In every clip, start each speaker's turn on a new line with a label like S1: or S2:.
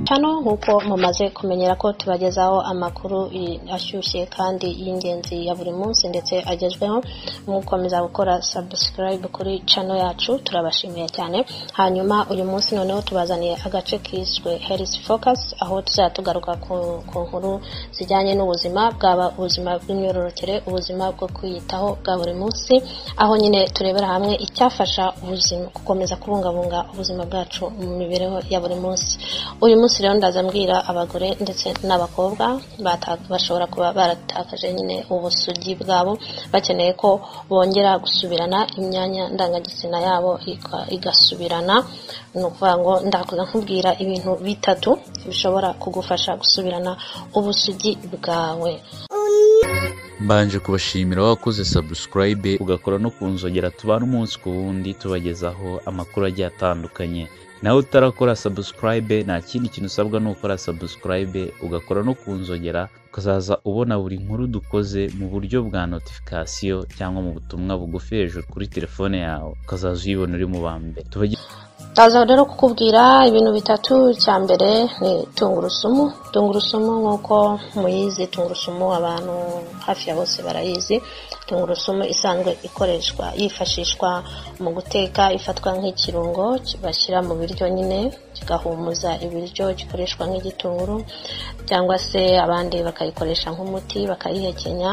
S1: itanu nk'uko mumaze kumenyera ko tubagezaho amakuru ashyushye kandi y'ingenzi ya buri munsi ndetse agezweho mukomeza gukora subscribe kuri channel yacu turabashimiye cyane hanyuma uyu munsi noneho tubazaniye agace kiswe health focus aho tuzajya tugaruka ku ku nkuru zijyanye n'ubuzima bwaba ubuzima bw'imyororokere ubuzima bwo kwiyitaho bwa buri munsi aho nyine turebera hamwe icyafasha ubuzima gukomeza kubungabunga ubuzima bwacu mu mibereho ya buri munsi uyu munsi rero ndaza mbwira abagore ndetse n'abakobwa bata- bashobora kuba baratakaje nyine ubusugi bwabo bakeneye ko bongera gusubirana imyanya ndangagitsina yabo ika- igasubirana ni ukuvuga ngo ndakuza nkubwira ibintu bitatu bishobora kugufasha gusubirana ubusugi bwawe
S2: mbanje kubashimira wakoze subscribe ugakora no kunzogera tubana umunsi ku wundi tubagezaho amakuru agiye atandukanye nawe utarakora subscribe nta kindi kintu usabwa ni ukora subscribe ugakora no kunzogera ukazaza ubona buri nkuru dukoze mu buryo bwa notification cyangwa mu butumwa bugufi hejuru kuri telefone yawe ukazaza uyibona uri mu ba mbere tubage
S1: ndaza rero kukubwira ibintu bitatu cya mbere ni tungurusumu tungurusumu nk'uko muyizi tungurusumu abantu hafi ya bose barayizi tungurusumu isanzwe ikoreshwa yifashishwa mu guteka ifatwa nk'ikirungo bashyira mu biryo nyine kigahumuza ibiryo gikoreshwa nk'igitunguru cyangwa se abandi bakayikoresha nk'umuti bakayihekenya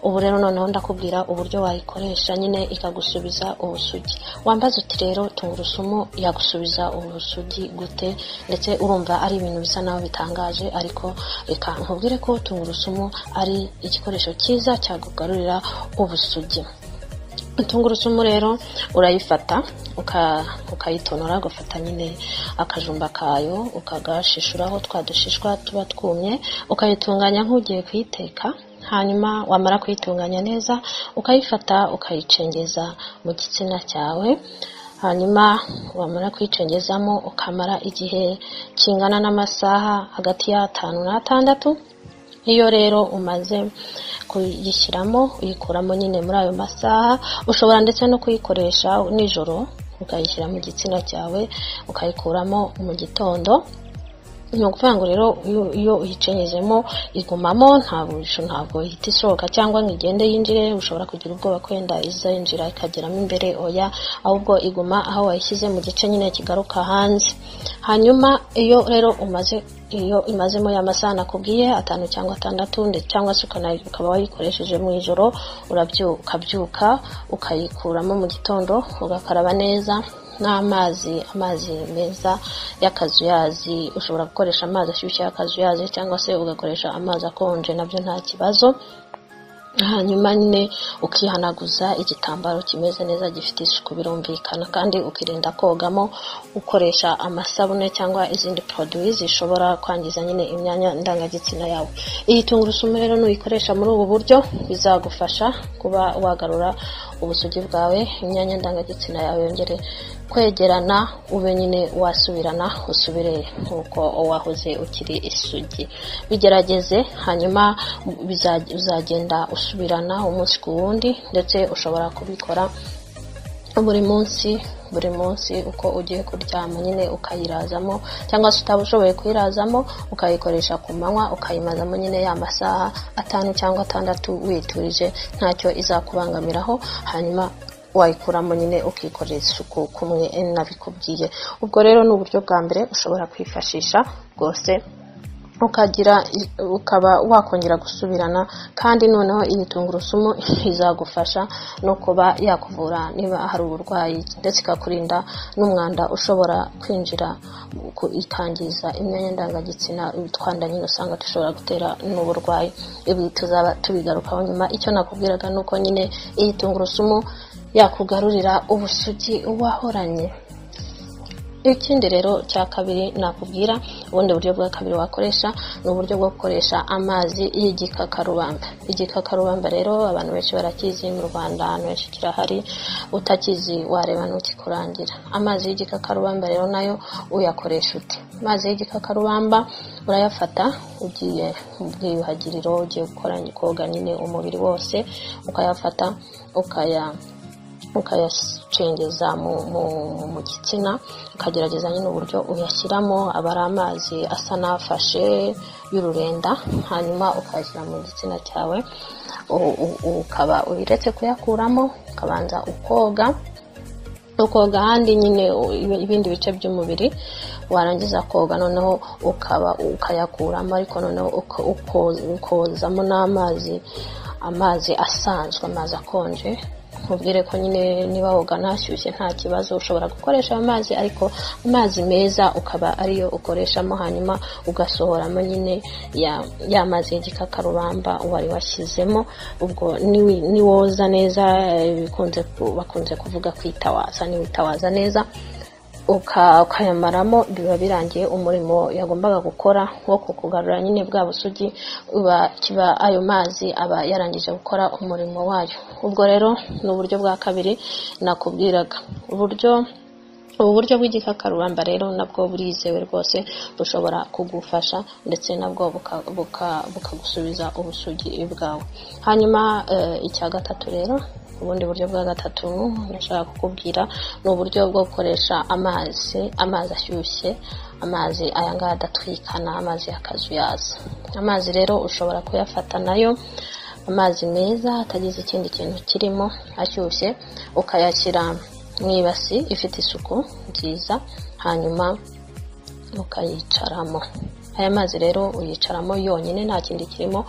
S1: ubu rero noneho ndakubwira uburyo wayikoresha nyine ikagusubiza ubusugi wambaza uti rero tungurusumu yagusubiza ubusugi gute ndetse urumva ari ibintu bisa naho bitangaje ariko reka nkubwire ko tungurusumu ari igikoresho cyiza cyakugarurira ubusugi tungurusumu rero urayifata uka- ukayitonora ugafata nyine akajumba kayo ukagashishuraho twa dushishwa tuba twumye ukayitunganya nk'ugiye kuyiteka hanyuma wamara kuyitunganya neza ukayifata ukayicengeza mu gitsina cyawe hanyuma wamara kuyicengezamo ukamara igihe kingana n'amasaha hagati y'atanu n'atandatu iyo rero umaze kuyishyiramo uyikuramo nyine muri ayo masaha ushobora ndetse no kuyikoresha nijoro ukayishyira mu gitsina cyawe ukayikuramo mu gitondo ni ukuvuga ngo rero iyo- iyo uyicenyejemo igumamo ntabwo ntabwo ihita isohoka cyangwa ngo igende yinjire ushobora kugira ubwoba ko wenda izayinjira ikageramo imbere oya ahubwo iguma aho wayishyize mu gice nyine kigaruka hanze hanyuma iyo rero umaze iyo imazemo ya masaha nakubwiye atanu cyangwa atandatu ndetse cyangwa se ukana- ukaba wayikoresheje mu ijoro urabyu- ukabyuka ukayikuramo mu gitondo ugakaraba neza n'amazi amazi meza y'akazuyazi ushobora gukoresha amazi ashyushye y'akazuyazi cyangwa se ugakoresha amazi akonje nabyo nta kibazo hanyuma nyine ukihanaguza igitambaro kimeze neza gifite isuku birumvikana kandi ukirinda kogamo ukoresha amasabune cyangwa izindi poroduwi zishobora kwangiza nyine imyanya ndangagitsina yawe iyi tungurusumu rero nuyikoresha muri ubu buryo bizagufasha kuba wagarura ubusugi bwawe imyanya ndangagitsina yawe yongere kwegerana ube nyine wasubirana usubire nk'uko wahoze ukiri isugi bigerageze hanyuma biza- uzagenda usubirana umunsi ku wundi ndetse ushobora kubikora buri munsi buri munsi uko ugiye kuryama nyine ukayirazamo cyangwa se utaba ushoboye kuyirazamo ukayikoresha ku manywa ukayimazamo nyine ya masaha atanu cyangwa atandatu witurije ntacyo izakubangamiraho hanyuma wayikuramo nyine ukikorera isuku kumwe nabikubwiye ubwo rero ni uburyo bwa mbere ushobora kwifashisha bwose ukagira ukaba wakongera gusubirana kandi noneho iyi tungurusumu izagufasha no kuba yakuvura niba hari uburwayi ndetse ikakurinda n'umwanda ushobora kwinjira ku- ikangiza imyanya ndangagitsina twanda nyine usanga dushobora gutera n'uburwayi ibi tuzaba tubigarukaho nyuma icyo nakubwiraga ni uko nyine iyi tungurusumu yakugarurira ubusugi wahoranye ikindi rero cya kabiri nakubwira ubundi buryo bwa kabiri wakoresha ni uburyo bwo gukoresha amazi y'igikakarubamba igikakarubamba rero abantu benshi barakizi mu rwanda ahantu henshi kirahari utakizi wareba ntukikurangira amazi y'igikakarubamba rero nayo uyakoresha ute amazi y'igikakarubamba urayafata ugiye mu bwiyuhagiriro ugiye gukora koga nyine umubiri wose ukayafata ukaya ukayacengeza mu gitsina ukagerageza nyine uburyo uyashyiramo aba ari amazi asa n'afashe y'ururenda hanyuma ukayashyira mu gitsina cyawe ukaba uretse kuyakuramo ukabanza ukoga ukoga ahandi nyine ibindi bice by'umubiri warangiza koga noneho ukaba ukayakuramo ariko noneho ukozamo n'amazi amazi asanzwe amazi akonje nkubwire ko nyine niba woga ntashyushye nta kibazo ushobora gukoresha ayo mazi ariko amazi meza ukaba ariyo ukoreshamo hanyuma ugasohoramo nyine ya mazi y'igikakarubamba wari washyizemo ubwo niwoza neza bakunze kuvuga kwitawaza niwitawaza neza ukayamaramo biba birangiye umurimo yagombaga gukora wo kukugarura nyine bwa busugi kiba ayo mazi aba yarangije gukora umurimo wayo ubwo rero ni uburyo bwa kabiri nakubwiraga uburyo ubu buryo bw'igikakarubamba rero nabwo burizewe rwose bushobora kugufasha ndetse nabwo bukagusubiza ubusugi bwawe hanyuma icya gatatu rero ubundi buryo bwa gatatu nashaka kukubwira ni uburyo bwo gukoresha amazi amazi ashyushye amazi aya ngaya adatwikana amazi y'akazuyaza amazi rero ushobora kuyafata nayo amazi meza atagize ikindi kintu kirimo ashyushye ukayashyira mu ibasi ifite isuku nziza hanyuma ukayicaramo aya mazi rero uyicaramo yonyine nta kindi kirimo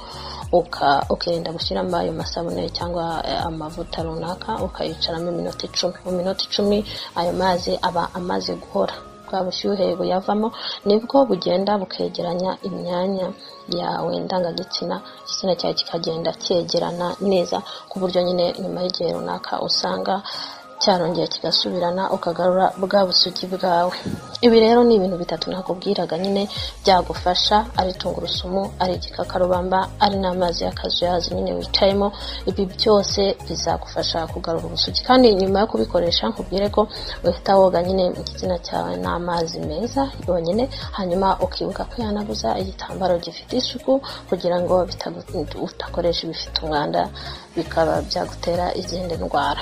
S1: ukirinda gushyiramo ayo masabune cyangwa amavuta runaka ukayicaramo iminota icumi mu minota icumi ayo mazi aba amaze guhora bwa bushyuhe buyavamo nibwo bugenda bukegeranya imyanya yawe ndangagitsina igitsina cyawe kikagenda cyegerana neza ku buryo nyine nyuma y'igihe runaka usanga cyarongera kigasubirana ukagarura bwa busugi bwawe ibi rero ni ibintu bitatu nakubwiraga nyine byagufasha ari tungurusumu ari igikakarubamba ari n'amazi y'akazuyazi nyine wicayemo ibi byose bizagufasha kugarura ubusugi kandi nyuma yo kubikoresha nkubwire ko uhita woga nyine igitsina cyawe n'amazi meza yonyine hanyuma ukibuka kwihanaguza igitambaro gifite isuku kugira ngo utakoresha ibifite umwanda bikaba byagutera izindi ndwara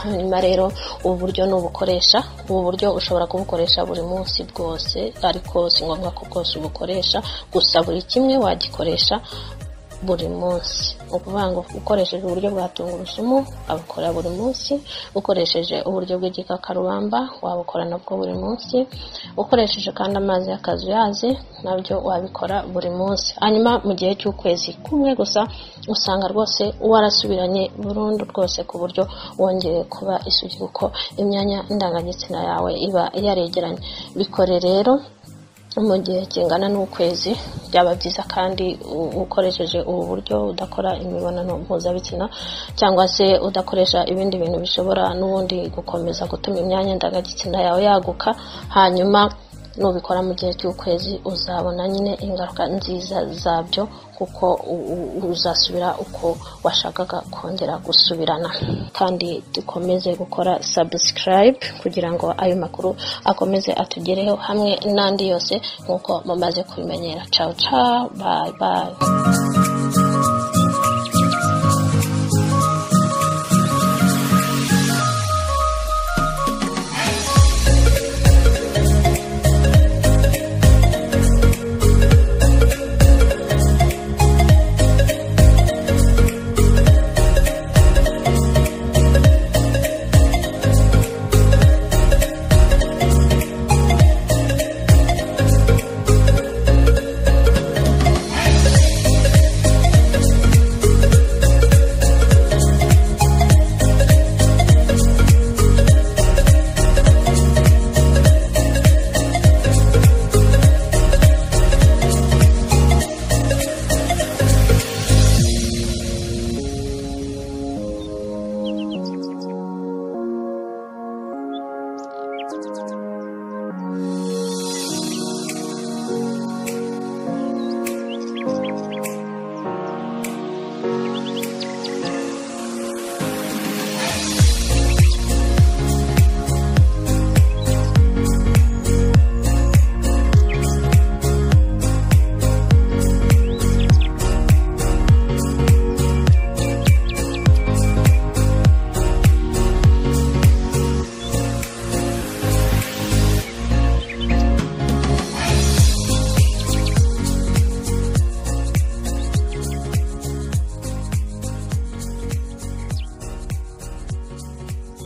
S1: hanyuma rero ubu buryo nubukoresha ubu buryo ushobora kubukoresha buri munsi bwose ariko si ngombwa ko bwose ubukoresha gusa buri kimwe wagikoresha buri munsi ukuvuga ngo ukoresheje uburyo bwa tungurusumu wabukora buri munsi ukoresheje uburyo bw'igikakarubamba wabukora nabwo buri munsi ukoresheje kandi amazi y'akazuyazi nabyo wabikora buri munsi hanyuma mu gihe cy'ukwezi kumwe gusa usanga rwose warasubiranye burundu rwose ku buryo wongeye kuba isugi kuko imyanya ndangagitsina yawe iba yaregeranye bikore rero mu gihe kingana n'ukwezi byaba byiza kandi ukoresheje ubu buryo udakora imibonano mpuzabitsina cyangwa se udakoresha ibindi bintu bishobora n'ubundi gukomeza gutuma imyanya ndangagitsina yawe yaguka hanyuma nubikora mu gihe cy'ukwezi uzabona nyine ingaruka nziza zabyo kuko uzasubira uko washakaga kongera gusubirana kandi dukomeze gukora subscribe kugira ngo ayo makuru akomeze atugereho hamwe n'andi yose nk'uko mumaze kubimenyera cawu cawu bayi bayi